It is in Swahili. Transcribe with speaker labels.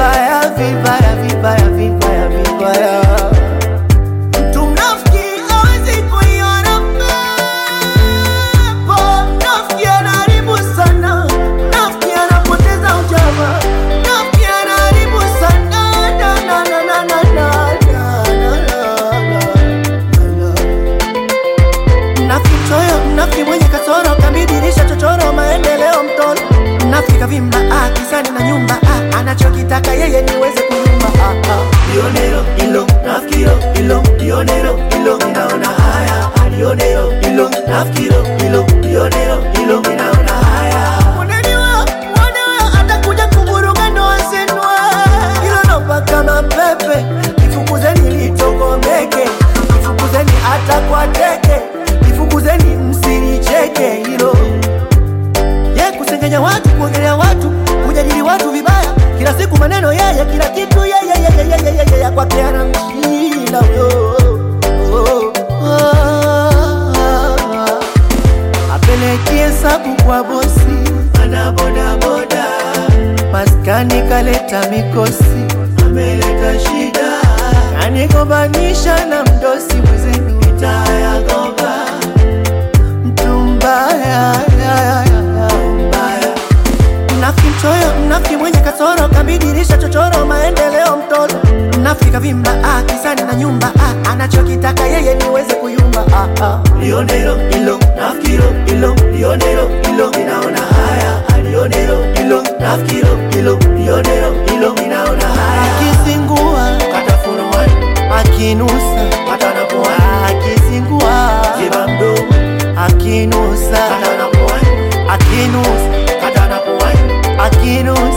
Speaker 1: vibaya vibaya vibaya vibaya vibaya. Mtu mnafiki hawezi kuiona pepo. Mnafiki anaharibu sana, mnafiki anapoteza ujama, mnafiki anaharibu sana. Na, na, na, na, na, na, na, na, na, na. Mnafiki mchoyo, mnafiki mwenye kasoro, kambidirisha chochoro, maendeleo mtoro. Mnafiki kavimba ah, kisani na nyumba ah, anachokitaka yeye niweze kunyumba ah, ah. Lionero ilo nafikiro ilo Lionero ilo ninaona haya ah, Lionero ilo nafikiro ilo Lionero ilo ninaona haya Mwananiwa, mwananiwa atakuja kuvuruga ndoa zenu Ilo naomba kama pepe Nifukuzeni litokomeke Nifukuzeni hata kwa teke Nifukuzeni msinicheke hilo ye kusengenya watu, kuongelea watu, kujadili watu vibaya, kila siku maneno yeye, kila kitu yeye, yeye, yeye, yeye, yeye, kwake ana mshinda huyo. Oh, oh. Apeleki hesabu kwa bosi, ana bodaboda, maskani kaleta mikosi, ameleta shida, kanigombanisha na mdosi mwezenu, itayagoba mtu mbaya mbaya Mnafiki mchoyo, mnafiki mwenye kasoro, kabidirisha chochoro, maendeleo mtoro. Mnafiki kavimba ah, kisani na nyumba ah, anachokitaka yeye niweze kuyumba ah, ah. Lionero ilo nafikiro ilo Lionero ilo ninaona haya ah, Lionero ilo nafikiro ilo Lionero ilo ninaona haya akizingua katafurua akinusa katanapua akizingua ziba mdomo akinusa katanapua akinusa katanapua akinusa